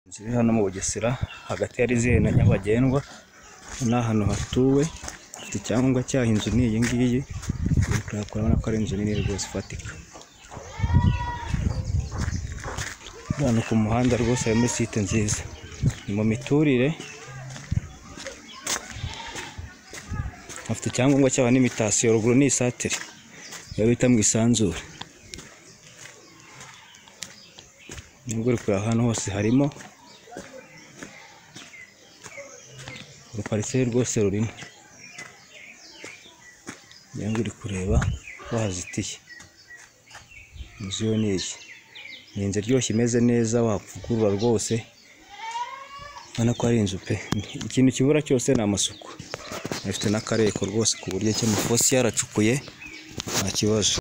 Inzu iri hano mu Bugesera hagati ya Rizere na Nyabagendwa, ni ahantu hatuwe, ifite icyangombwa cyayo, inzu ni iyi ngiyi, urabona ko ari inzu nini rwose ifatika. Uri ahantu ku muhanda rwose hari muri site nziza, ni mu miturire, hafite icyangombwa cyaho n'imitasiyo, ruguru ni isantire, iyo bita mu isanzure. Nubwo uri kureba hano hose harimo, urupariseri rwose rurimo, ngira ngo uri kureba ko hazitiye, inzu yo ni iyi, ni inzu iryoshye imeze neza wavugurura rwose, urabona ko ari inzu pe, ikintu kibura cyose ni amasuku, ifite n'akareko rwose ku buryo icyo amafosi yaracukuye nta kibazo.